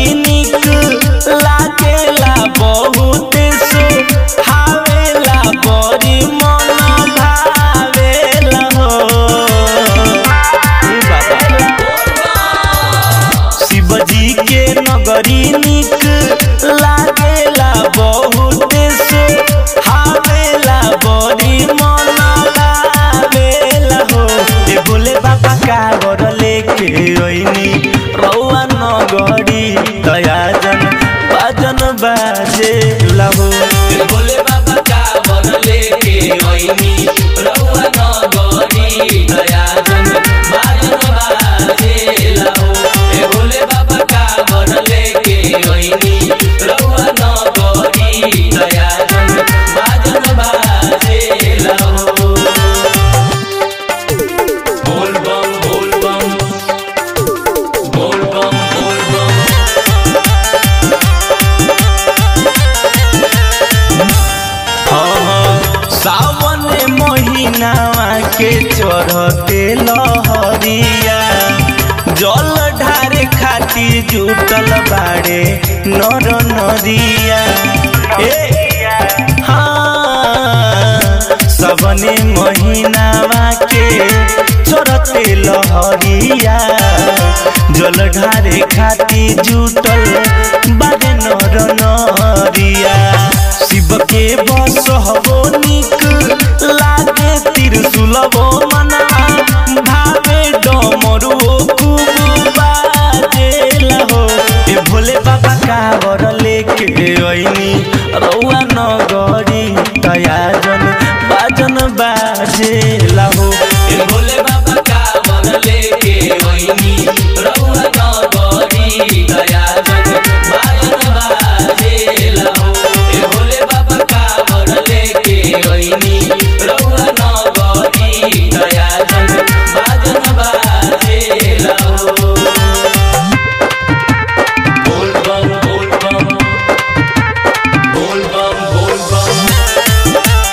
नगरी निक लागेला बहुत सो हावेला बड़ी मन भावेला हो ए बाबा शिवजी के नगरी निक लागेला बहुत सो हावेला बड़ी मन लावेला हो ए भोले बाबा कावर लेके ओइनी रौआ नगरी दयाजन बाजन बाजे लहो भोले बाबा का वर लेके ओइनी रउआ नगरी दयाजन बाजन बाजे लाओ ए भोले बाबा का वर लेके ओइनी रउआ नगरी दयाजन बाजन बाजे लाओ बोल बम बोल बम बोल बम बोल बम हाँ, सावन महीनावा के चढ़ते लहरिया जल ढारे खाती जुटल बाड़े नर नदिया ए हाँ सबने महीनावा के चढ़ते लहरिया जल ढारे खाती जुटल बाड़े नर नरिया शिव के बस हबो निक लागे त्रिशूलबो मना भावे डमरू खूब बाजेला हो ए भोले बाबा कावर लेके ओइनी रौआ नगरी तयाजन बाजन बाजेला हो ए भोले बाबा का वर लेके ओइनी रउआ नगरी दयाजन बाजन बाजे लाओ ए भोले बाबा का वर लेके ओइनी रउआ नगरी दयाजन बाजन बाजे लाओ बोल बम बोल बम बोल बम बोल बम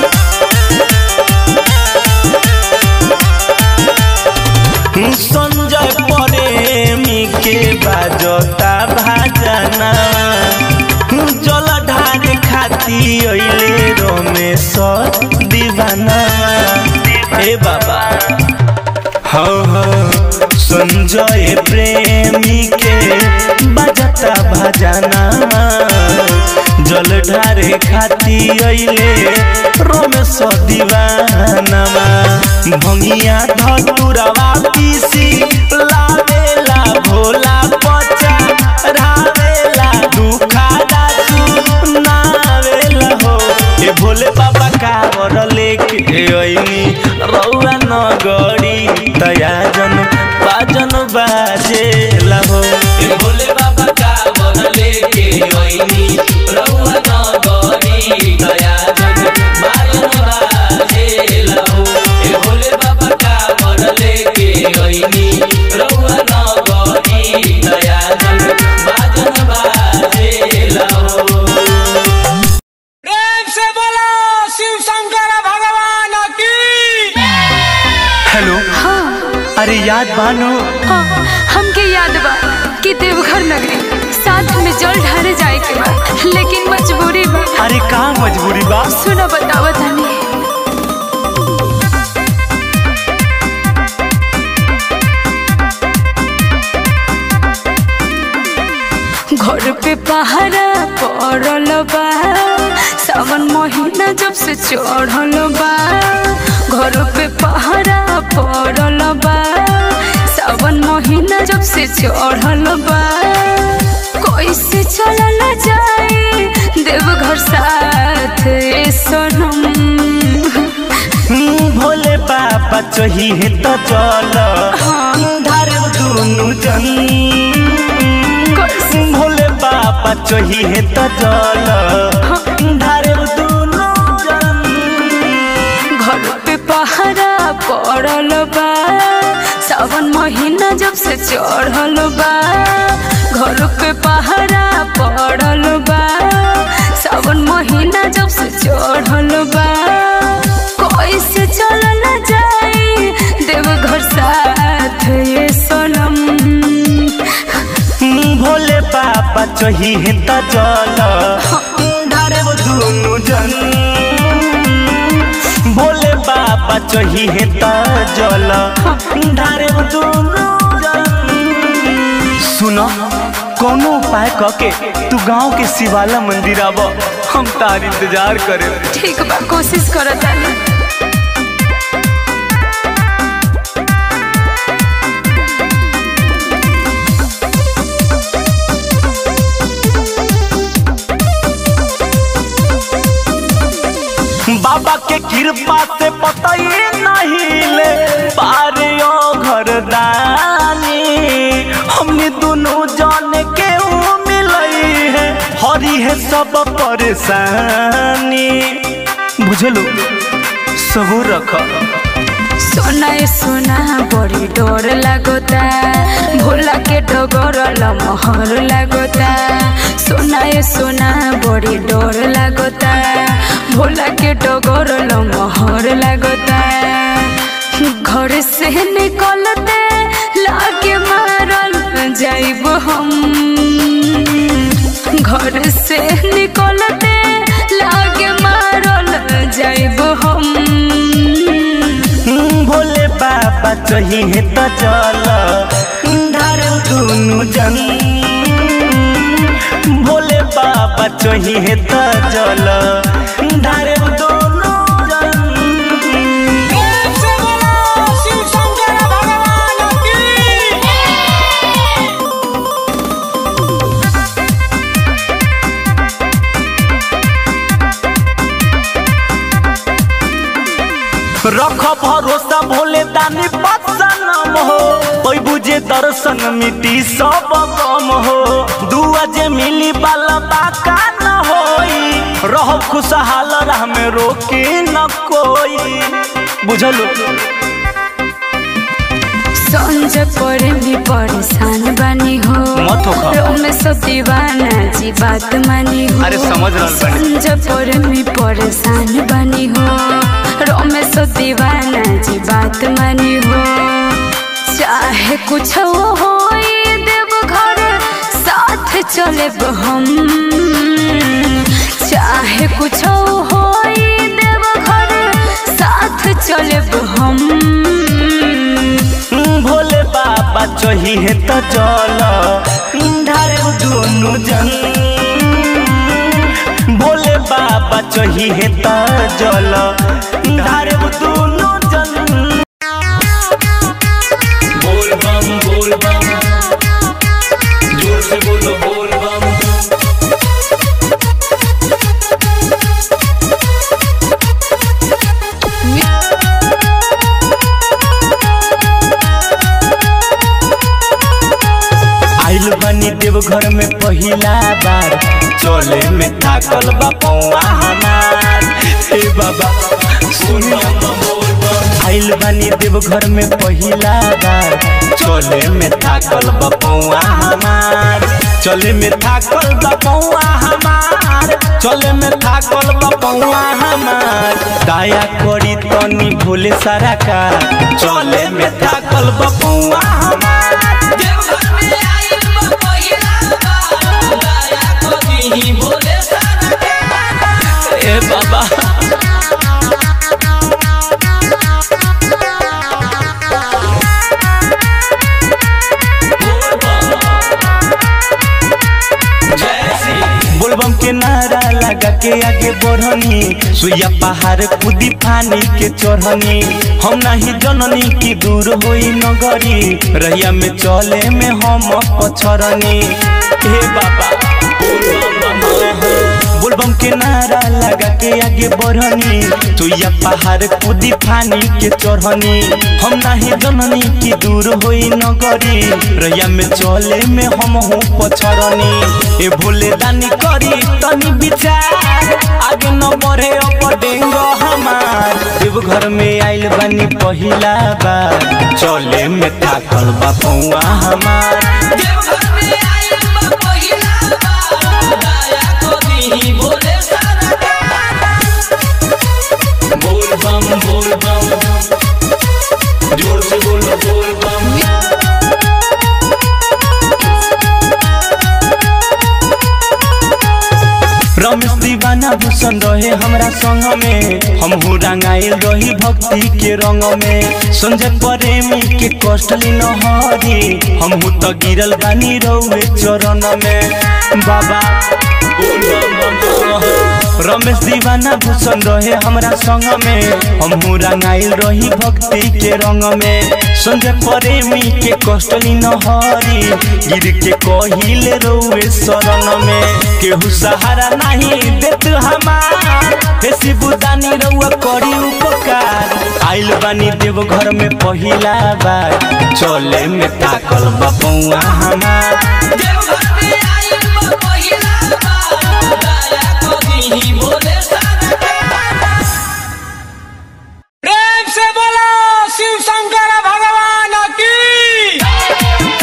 संजय प्रेमी के बाजता भाजना जल ढारे खाती अइले रमेश दीवाना हे बाबा हाँ हाँ संजय प्रेमी के बाजता भजना जल ढारे खाती अइले रमेश दीवानमा भंगिया धतुरवा पीसी लावेला भोला पचा रावेला दुखादा सुनावेला हो ए भोले बाबा कावर लेके अइनी रौआ नगरी तयाजन बाजन बाजेला हो ए भोले बाबा का वर लेके ओइनी रउआ नगरी दयाजन बाजन बाजे लाओ ए भोले बाबा का वर लेके ओइनी रउआ नगरी दयाजन बाजन बाजे लाओ प्रेम से बोलो शिव शंकर भगवान की हेलो अरे याद बानो हाँ, हमके याद बा कि देवघर नगरी साथ में जल ढारे जाए के बा लेकिन मजबूरी बा अरे का मजबूरी बा सुनो बतावा तनी घर पे पहरा पड़ल बा सावन महीना जब से चढ़ल बा घर पे पहरा पड़ल बा सावन महीना जब से चढ़ल बा कैसे चलल जाए देवघर साथ ए सनम हम्म, भोले बाबा चाहिए तो चल धार दुनु जन भोले बाबा चाहिए तो चल धार दुनु जन घर पे पहरा पड़ल बा सावन महीना जब से चढ़ल बा घर पे पहरा पड़ल बा सावन महीना जब से चढ़ल बा कैसे चलल जाए देवघर साथ ये सनम हम्म, भोले बाबा बाबा चाहिए त जल ढारे वो दुनु जन भोले बाबा चाहिए त जल ढारे वो दुनु जन सुनो कोनो उपाय कके तू गांव के शिवाला मंदिर आब हम तार इंतजार करे ठीक बा कोशिश करत तानी बाबा के कृपा से पता ही नहीं ले पारे ओ घर दानी हमने दोनों जाने के ऊ मिलई है हरी है सब परेशानी बुझलो सबूर रख सोना ए सोना बड़ी डर लागता भोला के डगर लमहर लागता सोना ए सोना बड़ी डर लागता भोला के डगर लमहर लागता घर से निकलते लागे मारल जाइब हम घर से निकलते लागे मारल जाइब हम भोले बाबा चाहिए त चल ढार दुनु जन भोले बाबा चाहिए त चल ढार दुनु जन प्रेम से बोलो शिव शंकर भगवान की रख भरोसा भोले दानी पसनम हो कोई बुझे दर्शन मिटी सब कम हो दुआ जे मिली बाला बाका न होई रहो खुशहाल राह में रोकी न कोई बुझलो संज पर भी परेशान बनी हो मत होखा। रोम सब दीवाना जी बात मानी हो अरे समझ रहल बानी। संज पर भी परेशान बनी हो रोम सब दीवाना जी बात मानी हो चाहे कुछ हो देव घर साथ चले हम चाहे कुछ हो देव घर साथ चले हम भोले बाबा चाहिए त चल ढारे दुनु जन भोले बाबा चाहिए त जल ढारे दुनु जन बोल बम बोल बम जोर से बोलो बोल बम आइल बनी देव घर में पहिला बार चले में थाकल बा पौआ हमार हे बाबा सुनिया आइल बनी देव घर में पहिला बार चले में थाकल बा पौआ हमार चले में थाकल बा पौआ हमार चले में थाकल बा पौआ हमार दया करी तनी भोले सारा का चले में थाकल बा पौआ हमार देवघर में आइल बा पहिला बार दया करी भोले सारा के ए बाबा बोल बम जय श्री बोलबम के नारा लगा के आगे बढ़नी सुइया पहाड़ कूदी फानी के चढ़नी हम नहीं जननी की दूर होई नगरी रहिया में चले में हम पछरनी हे बाबा बोलबम के नारा लगा के आगे बढ़नी सुइया पहाड़ कूदी फानी के चढ़नी हम नहीं जननी की दूर होई नगरी रहिया में चले में हम हूँ पछरनी ए भोले दानी करी तनी विचार आगे न बढ़े अब डेंग हमार देव घर में आइल बानी पहिला बार चले में थाकल बा पौआ हमार देवघर में आइल बा पहिला बार दया करी भोले सारा के बोल बम बोल बम जोर से बोलो बोल बम भूषण रहे हमरा संग में हमहू रंगाइल रही भक्ति के रंग में संजय प्रेमी के कष्टली नहरी हमहू तो गिरल बानी रउए चरण में बाबा रमेश दीवाना भूषण रहे हमरा संग में हमहू रंगाइल रही भक्ति के रंग में संजय प्रेमी के कष्टली नहरी गिर के कहिले रउए शरण में केहू सहारा नहीं देत हमार हे शिवदानी रउआ करी उपकार आइल बानी देव घर में पहिला बार चले में ताकल बपौआ हमार देवघर में आइल बा पहिला बार दया करी भोले सरकार प्रेम से बोलो शिव शंकर भगवान की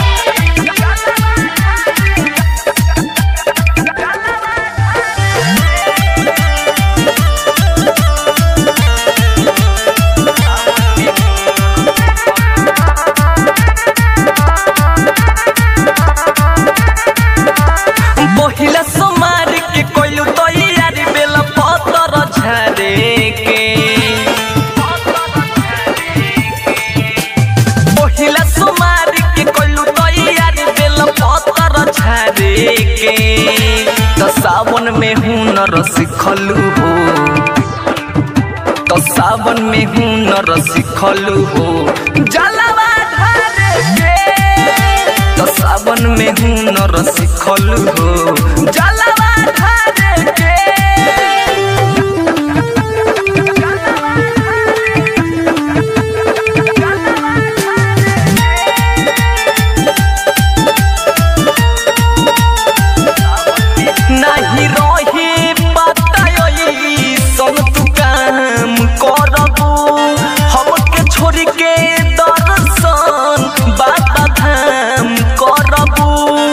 पहिला सोमार के कोइलू तैयारी बेला पतर झरे के पहिला सोमार के कोइलू तैयारी बेला पतर झरे के त सावन में हुनर सिखलू हो त सावन में हुनर सिखलू हो जलवा ढारे के तो सावन में हुनर सिखल हो जलवा ढारे के नहीं रही बताई सन तू काम करबू हमके छोड़ के दर्शन बाबा धाम करबू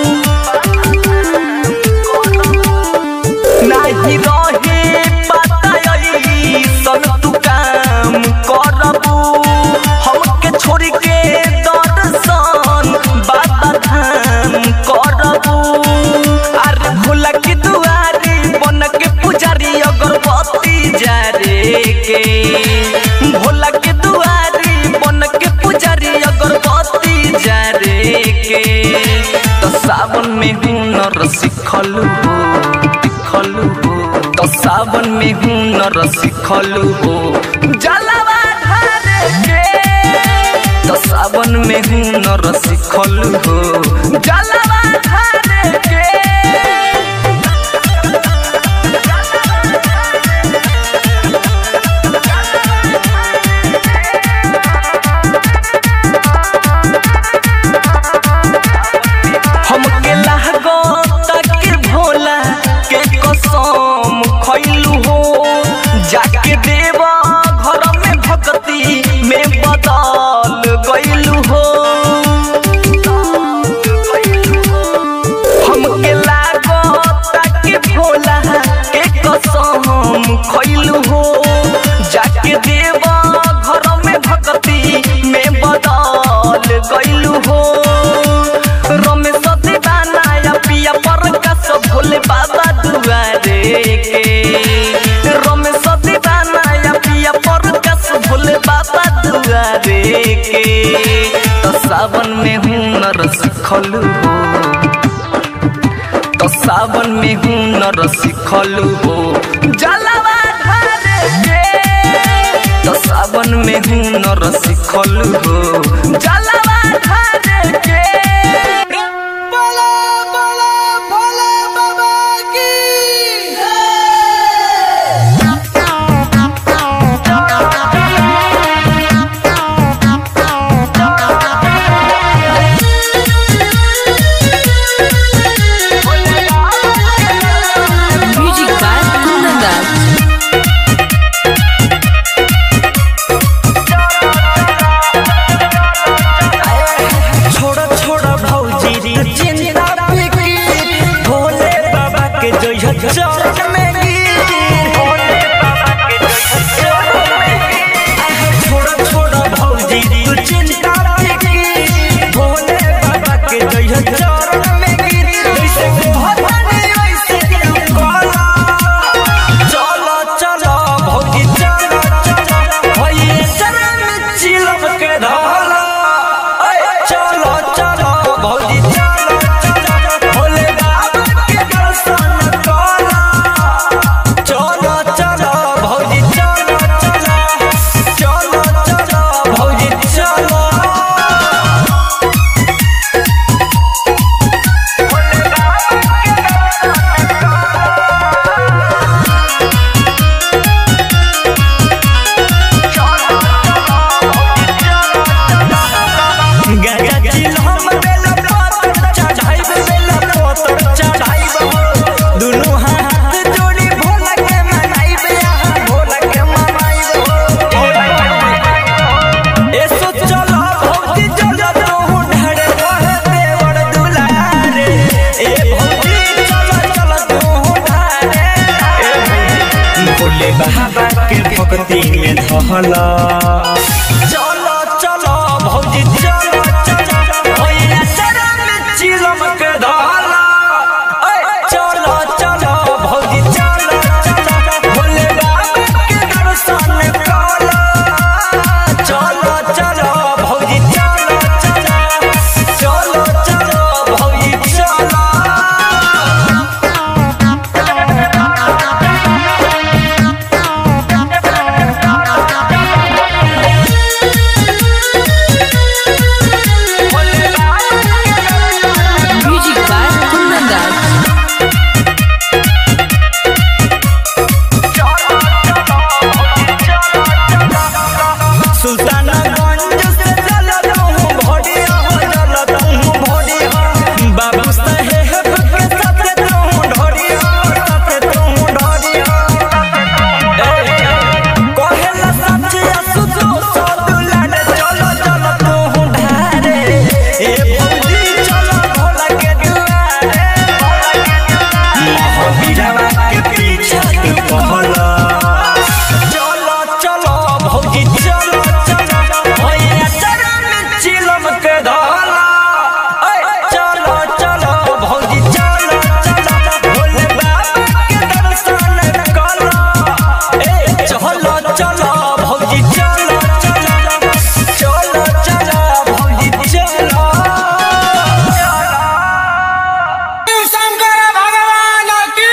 नहीं रहे बताई सन तू काम करबू हमके छोड़ के दर्शन बाबा धाम करबू अरे भोला की दुआरी बन के पुजारी अगरबत्ती जारे के भोला के दुआरी बन के पुजारी अगरबत्ती जारे के तो सावन में हुनर सिखलू हो सिखलू हो तो सावन में हुनर सिखलू हो जलवा ढारे के तो सावन में हुनर सिखलू हो जलवा ढारे के हमके लागो तक भोला के कसम खैलू हो जाके देवा घर में भक्ति में बदल गैलू हो हमके लागो तक भोला के कसम खैलू हो जाके देवा घर में भक्ति में बदल गैलू हो रमेश दीवाना या पिया प्रकाश भोले बाबा दुआरे के रमेश दीवाना या पिया प्रकाश भोले बाबा दुआरे के तो सावन में हुनर सिखलू हो तो सावन में हुनर सिखलू हो जलवा ढारे के तो सावन में हुनर सिखलू हो जलवा ढारे के बोलो बोलो भोले बाबा की Music by Kunanda. छोड़ा छोड़ा भौजी रे चिंता फिकीर भोले बाबा के जय चरण में गिर भोले बाबा के जय चरण में गिर छोड़ा छोड़ा भौजी रे चिंता फिकीर भोले बाबा के जय चरण में गिर जैसे भवानी वैसे तू कला कहला चलो चलो भौजी चलो चलो भैया चरा में चिलम के धला ऐ, चलो चलो भौजी चलो चलो भोले बाबा के दर्शन कला चलो चलो भौजी चलो चलो चलो चलो भौजी चलो Music by Kundan Das. Sultanganj से चलत हूँ भोडिया हो चलत हूँ भोडिया बाबू साहेब के साथे तू ढोडिया साथे तू ढोडिया कहेला सचिया सुतो सदुलाने चलो चलो तू ढारे ए भौजी चलो भोला के दुआरे महावीरवा के पीछे तू कहला चलो चलो भौजी चलो चलो भैया चरा में चिलम के धला ऐ, चलो चलो भौजी चलो चलो भोले बाबा के दर्शन कला ए चलो चलो भौजी चलो चलो चलो चलो भौजी चलो शिव शंकर भगवान की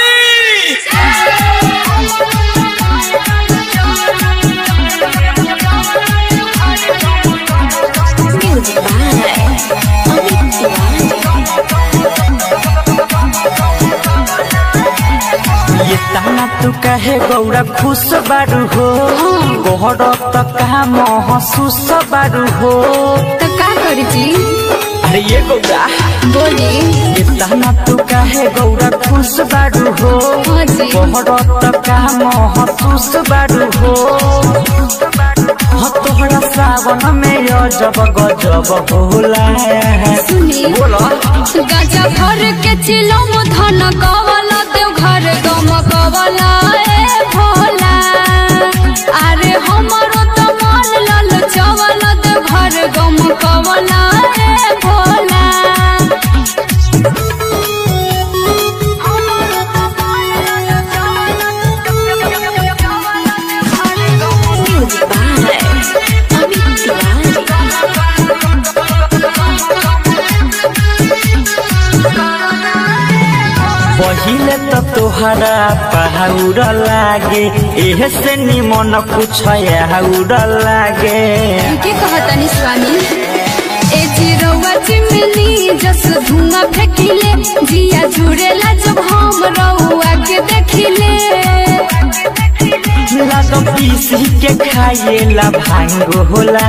ये ताना तू कहे गौरा खुश बारू हो गोहर त कहा महसूस बारू हो तो का करी जी अरे ये गौरा बोली ये ताना तू कहे गौरा खुश बारू हो हाँ जी गोहर त कहा महसूस बारू हो हो तोहरा सावन में अजब गजब होला सुनी बोला गाजा भर के चिलम धन कवला देव घर गम कवला ए भोला अरे हमरो तो मन लल चवल देव घर गम कवला ए भोला पहिले त तोहरा पहाउर लागे एह से निमन कुछ आउर लागे के कहतनी स्वामी ए चिरौआ चिमनी जस धुआं फेंकिले जिया जुड़ेला जब हम रउआ के देखिले लाग पीसी के खाएला भांग होला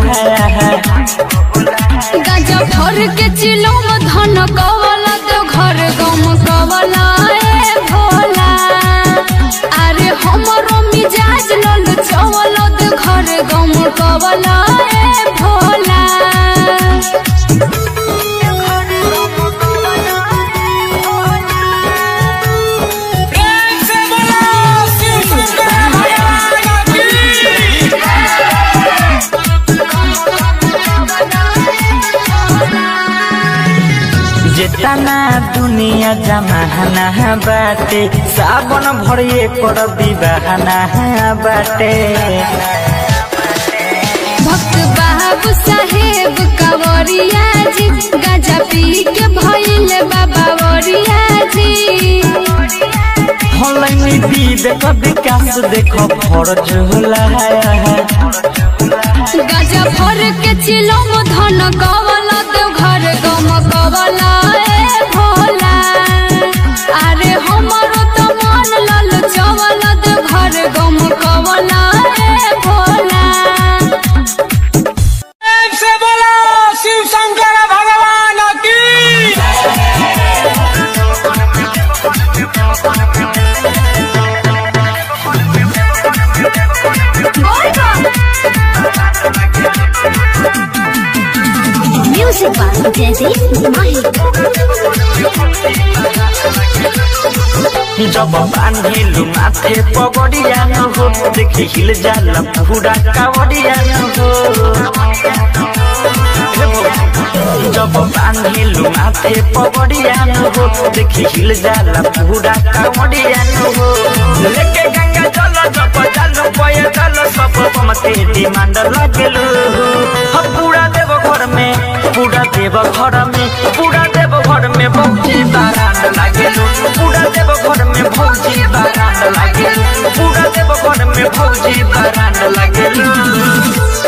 गाजा भर के चिलम धन कवला तो घर गम कवला ए भोला अरे हमरो मिजाज लल चवल तो घर गम कवला ए भोला प्रेम से बोलो शिव शंकर भगवान की जेतना दुनिया जमाना बाटे सावन भरिए कर विवाहना बाटे भक्त बाबू साहेब कंवरिया जी गाजा पी के भइल बाबा वरिया जी हलैनी विवेक विकास देख फरज होला गाजा भर के चिलम धन कवला तो घर गम कवला ए भोला अरे हमरो तो मन लल चवल तो घर गम कवला ए भोला प्रेम से बोलो शिव शंकर भगवान की Music by Jesse Mahi. जब बांधिलु माथे पगड़िया न हो देखि हिल जाला पूरा कावड़िया न हो जब बांधिलु माथे पगड़िया न हो देखि हिल जाला पूरा कावड़िया न हो लेके गंगा जल जप जल पय जल सब मते डिमांड लागेलु हम पूरा देव घर में पूरा देव घर में पूरा देव घर में भौजी बारात लागेलु पूरा देव घर में भौजी बारात लागेलु पूरा देव घर में भौजी बारात लागेलु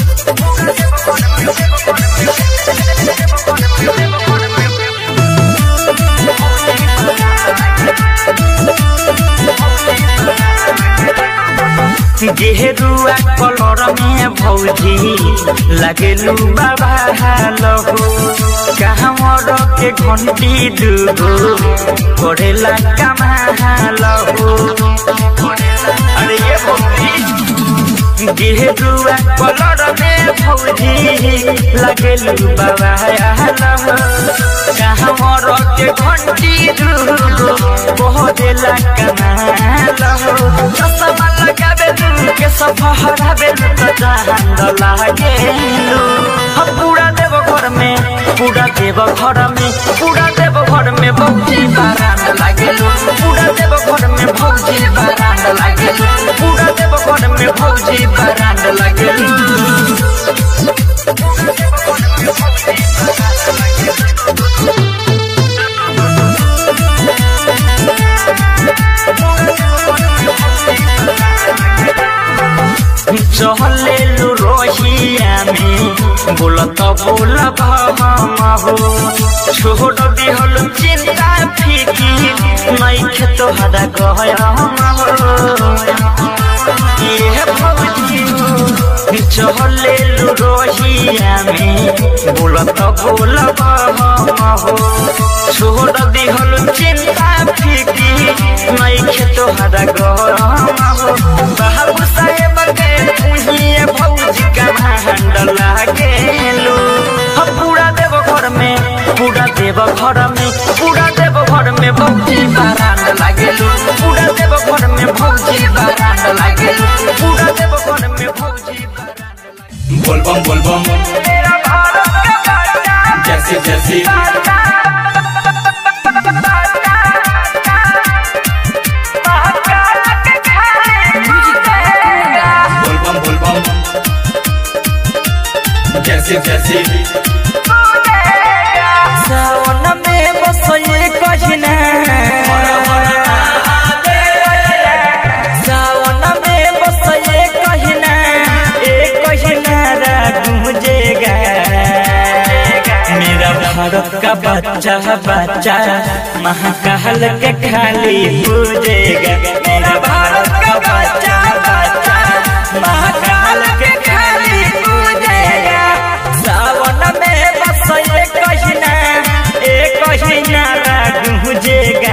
गेरुआ कलर में भौजी लगेलू बाबा हालो कहवर के घंटी दूगो करेला कमालो अरे ये भौजी गेरुआ कलर में भौजी लगेलू बाबा हालो कहवर के घंटी दूगो करेला कमालो चश्मा लगाबे के सफहरा बेल त चाहंद लागेलु हम पूरा देव घर में पूरा देव घर में पूरा देव घर में भौजी बारात लागेलु पूरा देव घर में भौजी बारात लागेलु पूरा देव घर में भौजी बारात लागेलु चहलेलु रोहिया में बोलत बोल भामा हो छोड़ दिहल चिंता फीकी नहीं खेत हदा गया हो ये भौजी चहलेलु रोहिया में बोलत बोल भामा हो छोड़ दिहल चिंता फीकी नहीं खेत हदा गया हो बाबू साहेब के उहिए भौजी का भांड लागेलु हम पूरा देव घर में पूरा देव घर में पूरा देव घर में भौजी बारात लागेलु पूरा देव घर में भौजी बारात लागेलु पूरा देव घर में भौजी बोलबम बोलबम जैसे जैसे बोलबम बोलबम जैसे जैसे सावन में बसये कहिना सावन में बसये कहिना ए कहिना राग मुझेगा मेरा भारत का बच्चा बच्चा महाकाल के खाली पूजेगा मेरा भारत का बच्चा बच्चा महाकाल के खाली पूजेगा सावन में बस ये कहिना ए कहिना राग मुझेगा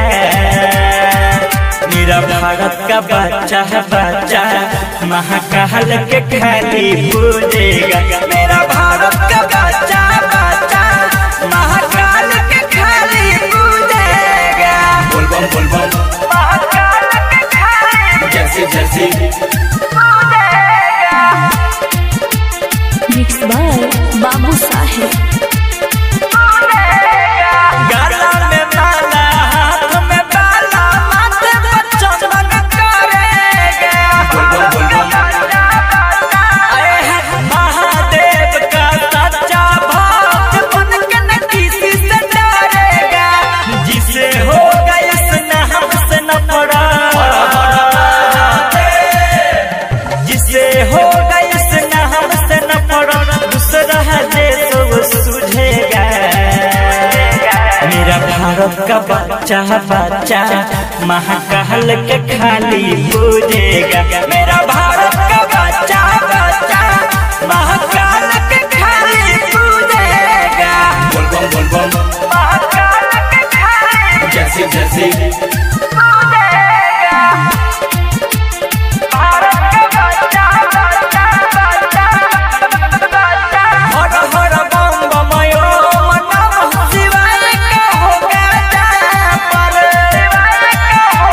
मेरा भारत का बच्चा बच्चा महाकाल के खाली पूजेगा मेरा भारत का बच्चा बच्चा महाकाल के खाली पूजेगा बोलबम बोलबम जैसे जैसे Mixed by Babu Sahib. गला में माला हाथ में बाला माथे पर चमक करेगा बोलबम बोलबम अरे है महादेव का सच्चा भक्त बन के न किसी से डरेगा जिसे होगा इस नाम से न पड़ा जिसे होगा इस नाम से न पड़ा दूसरा है जो सुझेगा मेरा भारत का बच्चा बच्चा महाकाल के खाली पूजेगा मेरा भारत का बच्चा बच्चा महाकाल के खाली पूजेगा बोलबम बोलबम महाकाल के खाली जैसे जैसे हर हर बम बमयो मनम शिवाय का होगा जापर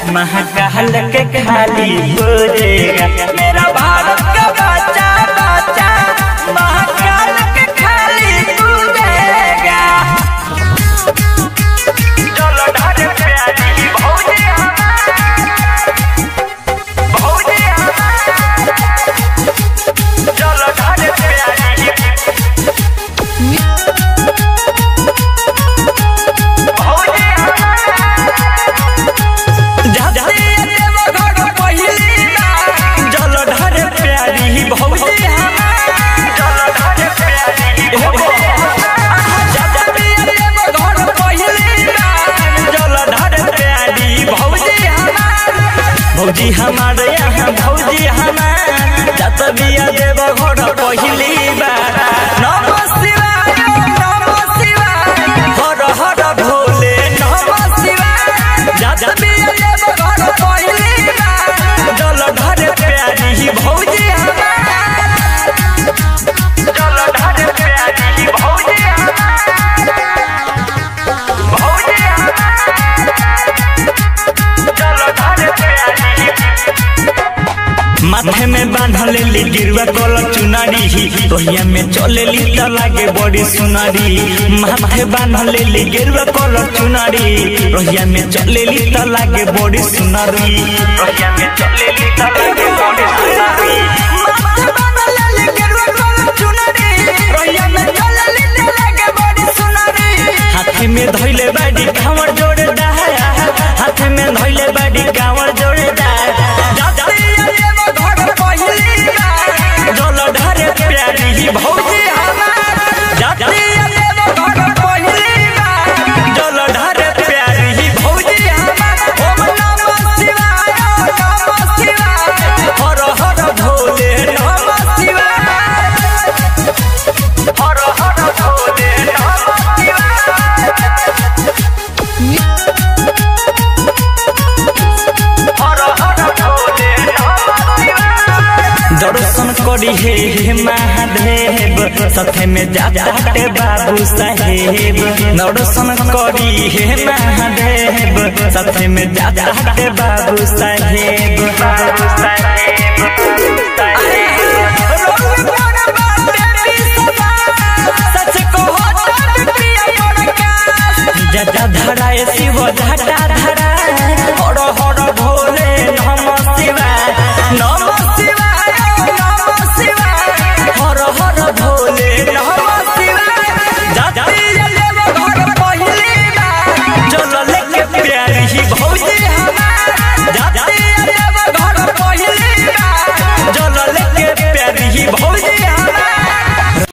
महाकाल के खाली हो जाएगा मेरा भारत का बच्चा बच्चा महाकाल के खाली हो जाएगा चलो ढारे प्यारी भौजी भौजी चलो ढारे प्यारी भौजी हमारे यहाँ भौजी हमार जत बिया देव घर पहिली बार नम शिवाय नम शिवाय हर हर भोले नम शिवाय जत बिया देव घर पहिली बार जल धर प्यारी भौजी हमार जल धर प्यारी भौजी हमार भौजी माथे में बांधल ली गिरवा कलर चुनारी रोहिया में चले ली त लागे बड़ी सुनारी माथे बांधल ली गिरवा कलर चुनारी रोहिया में चले ली त लागे बड़ी सुनारी रोहिया में चले ली त लागे बड़ी सुनारी माथे बांधल ली गिरवा कलर चुनारी रोहिया में चले ली त लागे बड़ी सुनारी हाथ में धइले बाड़ी कांवर जोड़े दाया हाथ में धइले बाड़ी कांवर जोड़े दाया जल ढारे प्यारी भौजी हमार जातिया देव घर पहिली बार जल ढारे प्यारी भौजी हमार ओम नमः शिवाय नमः शिवाय हर हर भोले नमः शिवाय हर हर भोले नमः शिवाय हर हर भोले नमः शिवाय दर्शन करी हे हे महादेव साथे में जाते बाबू साहेब दर्शन करी हे महादेव साथे में जाते बाबू साहेब बाबू साहेब जटा धराए शिव जटा धरा और